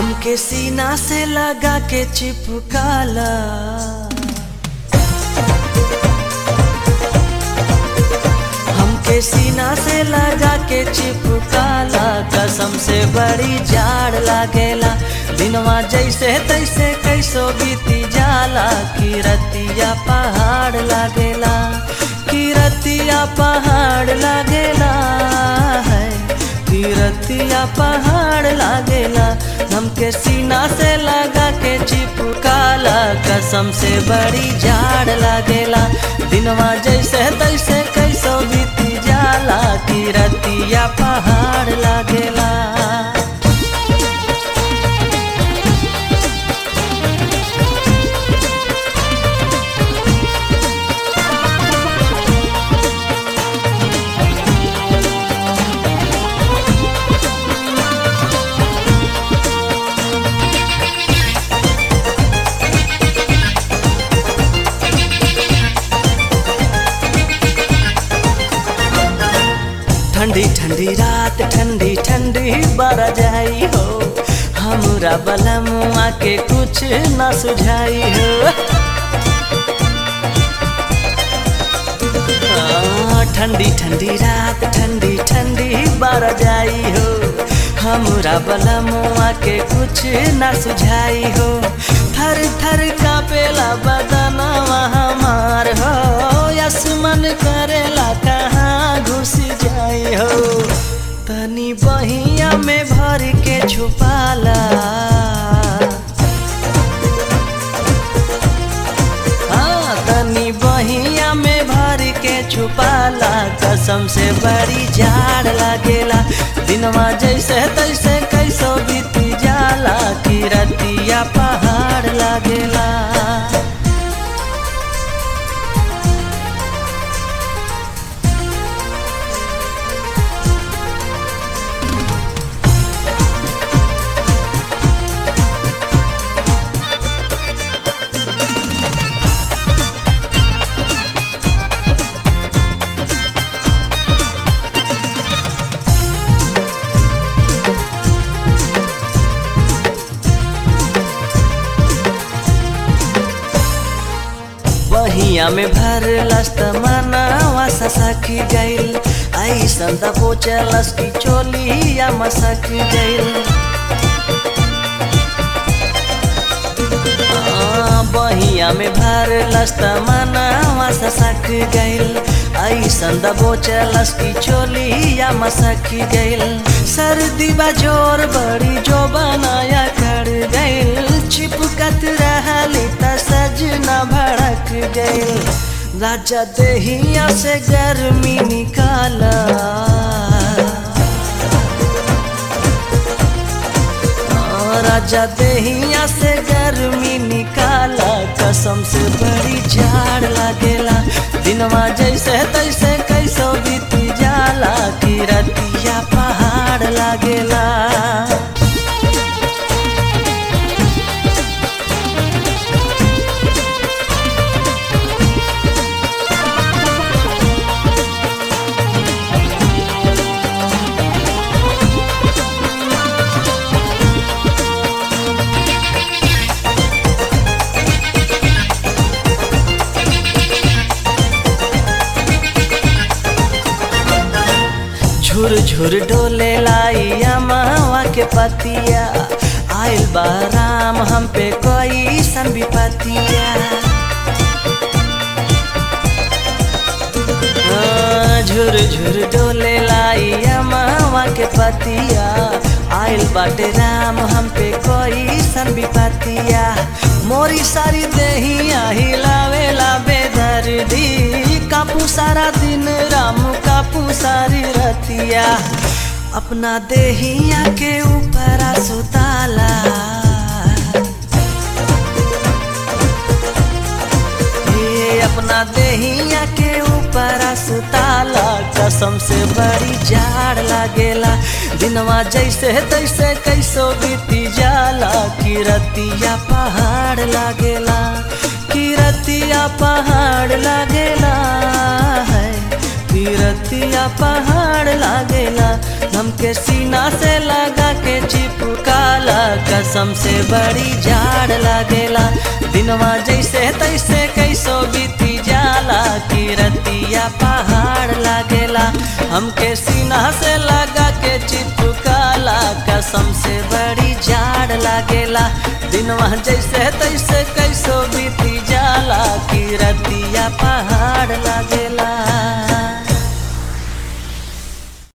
हमके सीना से लगा के चिपकाला हमके सीना से लगा के चिपकाला कसम से बड़ी जाड़ लागेला दिनवा जैसे तैसे कैसो बीती जाला किरतिया पहाड़ लागेला किरतिया पहाड़ लागेला है किरतिया पहाड़ लागेला हमके सीना से लगा के चिपकाला कसम से बड़ी जाड़ लागेला दिनवा जैसे तैसे कैसो बीती जाला किरतिया पहाड़ लागेला ठंडी ठंडी रात ठंडी ठंडी बरा जाई हो हमरा बलमुआ के कुछ न सुझाई हो हाँ, ठंडी ठंडी रात ठंडी ठंडी बरा जाई हो हमरा बलमुआ के कुछ न सुझाई हो थर थर कापेला बदनवा हमार हो आसमान करेला कहाँ घुस जाई हो तनी बहिया में भर के छुपाला हाँ, तनी बहिया में भर के छुपाला कसम से बड़ी जाड़ लागेला दिनवा जैसे तैसे कैसो बीती जाला किरतिया पहाड़ लागेला बहिया में भर लस्त मनावा ससकी गइल ऐसन त पोचलस की चोलिया मसक गइल आ, बहिया में भर लस्त मनावा ससक गइल ऐसन त पोचलस की चोलिया मसक गइल सर्दी बजोर बड़ी जो बनाया कर गइल चिपकत रहली त सजना भड़क गइल राजा देहिया से गर्मी निकाला आ, राजा देहिया से गर्मी निकाला कसम से बड़ी झाड़ लागेला दिनवा जैसे तैसे कैसो बीती जाला किरतिया पहाड़ लागेला झुर झुर डोले लाई मावा के पतिया आइल बा राम हम पे कोई सन विपतिया हाँ, झुर झुर डोले लाई मावा के पतिया आइल बाटे राम हम पे कोई सन विपतिया मोरी सारी देहिया हिलावेला बेदर्दी कापू सारा दिन राम कापू सारी रतिया अपना देहिया के ऊपर सुताला ये अपना देहिया के ऊपर सुताला कसम से बड़ी जाड़ लागेला दिनवा जैसे तैसे कैसो बीती जाला किरतिया पहाड़ लागेला किरतिया पहाड़ लागेला है रतिया पहाड़ लागेला हमके सीना से लगा के चिपकाला कसम से बड़ी जाड़ लागेला दिनवा जैसे तैसे कैसो बीती जाला की रतिया पहाड़ लागेला हमके सीना से लगा के चिपकाला कसम से बड़ी जाड़ लागेला दिनवा जैसे तैसे कैसो बीती जाला की रतिया पहाड़ लागेला